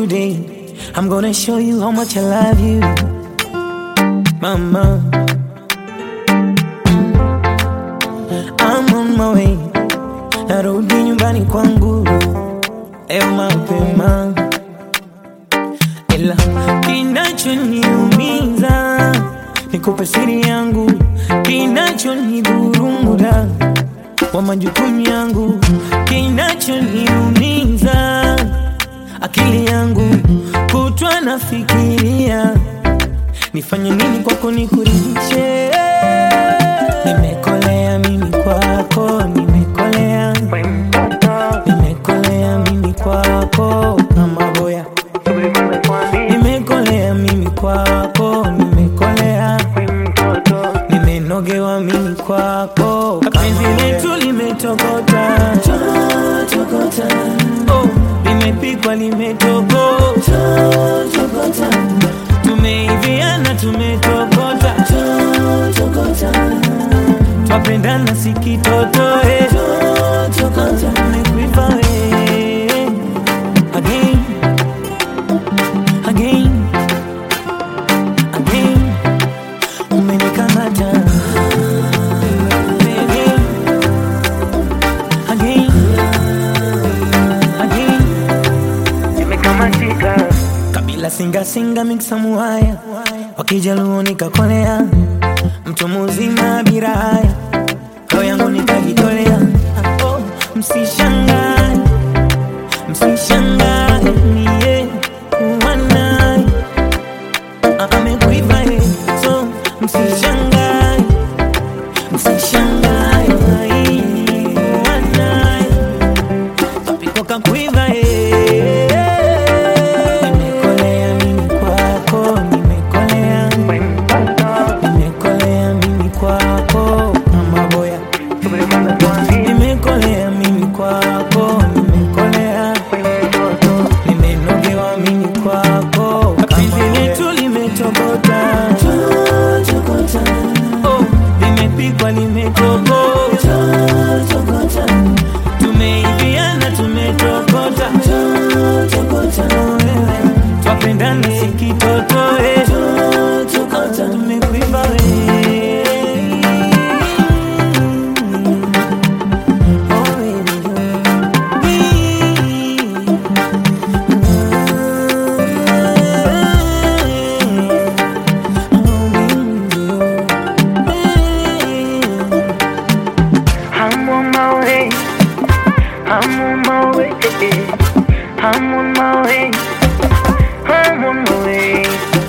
today. I'm gonna show you how much I love you, mama. I'm on my way, narudi nyumbani kwangu leo mapema, ila kinachoniumiza nikupe siri yangu, kinachonidhuru muda wa majukumu yangu, kinachoniumiza akili yangu kutwa nafikiria nifanye nini kwako nikuridhishe. Nimekolea mimi kwako, nimekolea, nimekolea mimi kwako kama boya, nimekolea mimi kwako, nimekolea, nimenogewa mimi kwako, penzi letu limetokota, oh, limepikwa limetokota, tumeiviana tumetokota, twapendana sikitotoe, tumekuiva we again, again, again, umenikamata again, again, Nimekamatika, kabila singa singa miksa muhaya wakijaluo nikakolea mtu muzima bila haya roho yangu nikajitolea oh, msishangae msishangae mie kuwa naye Ah, amekuiva eh, so msishangae msishangae ai, kuwa naye kapiko kakuiva eh. nimekolea mimi kwako nimekolea nimekolea mimi kwako kama boya nimekolea mimi kwako nimekolea nimenogewa mimi kwako penzi letu limetokota oh, limepikwa limetokota tumeiviana tumetokota twapendana sikitotoe tumekuiva we Oh, baby, I'm on my way, I'm on my way, I'm on my way, I'm on my way.